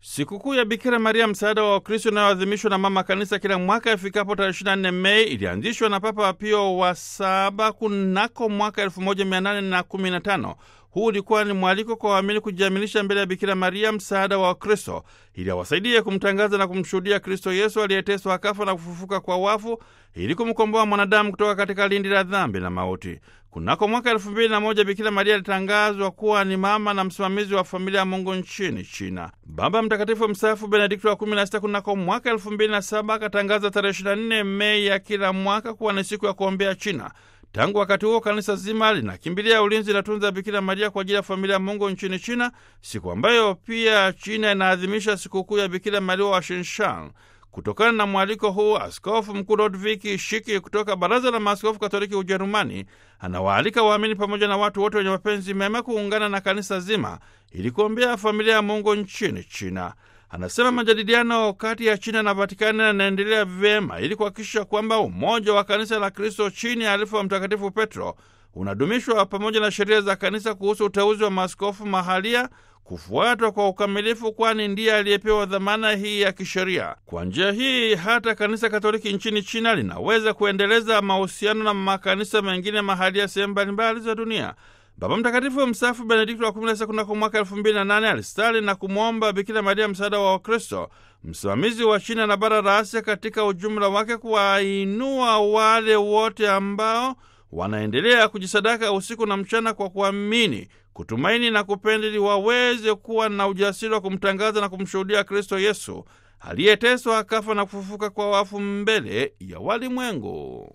Sikukuu ya Bikira Maria msaada wa Wakristo inayoadhimishwa na Mama Kanisa kila mwaka ifikapo tarehe 24 Mei ilianzishwa na Papa Pio wa saba kunako mwaka 1815. Huu ulikuwa ni mwaliko kwa waamini kujiamilisha mbele ya Bikira Maria msaada wa Wakristo ili awasaidie kumtangaza na kumshuhudia Kristo Yesu aliyeteswa akafa na kufufuka kwa wafu ili kumkomboa mwanadamu kutoka katika lindi la dhambi na mauti. Kunako mwaka elfu mbili na moja Bikira Maria alitangazwa kuwa ni mama na msimamizi wa familia ya Mungu nchini China. Baba Mtakatifu mstaafu Benedikto wa kumi na sita kunako mwaka elfu mbili na saba akatangaza tarehe 24 Mei ya kila mwaka kuwa ni siku ya kuombea China. Tangu wakati huo kanisa zima linakimbilia ulinzi na tunza Bikira Maria kwa ajili ya familia ya Mungu nchini China, siku ambayo pia China inaadhimisha sikukuu ya Bikira Maria wa Shinshan. Kutokana na mwaliko huu, Askofu Mkuu Lodviki Shiki kutoka Baraza la Maaskofu Katoliki Ujerumani anawaalika waamini pamoja na watu wote wenye mapenzi mema kuungana na kanisa zima ili kuombea familia ya Mungu nchini China. Anasema majadiliano kati ya China na Vatikani yanaendelea vyema ili kuhakikisha kwamba umoja wa kanisa la Kristo chini ya alifu wa Mtakatifu Petro unadumishwa pamoja na sheria za kanisa kuhusu uteuzi wa maaskofu mahalia kufuatwa kwa ukamilifu, kwani ndiye aliyepewa dhamana hii ya kisheria. Kwa njia hii hata kanisa Katoliki nchini China linaweza kuendeleza mahusiano na makanisa mengine mahalia sehemu mbalimbali za dunia. Baba Mtakatifu mstaafu Benedikto wa 16 kunako mwaka 2008 alistali na kumwomba Bikira Maria msaada wa Wakristo, msimamizi wa China na bara la Asia katika ujumla wake, kuwainua wale wote ambao wanaendelea kujisadaka usiku na mchana kwa kuamini, kutumaini na kupenda, ili waweze kuwa na ujasiri wa kumtangaza na kumshuhudia Kristo Yesu aliyeteswa akafa na kufufuka kwa wafu mbele ya walimwengu.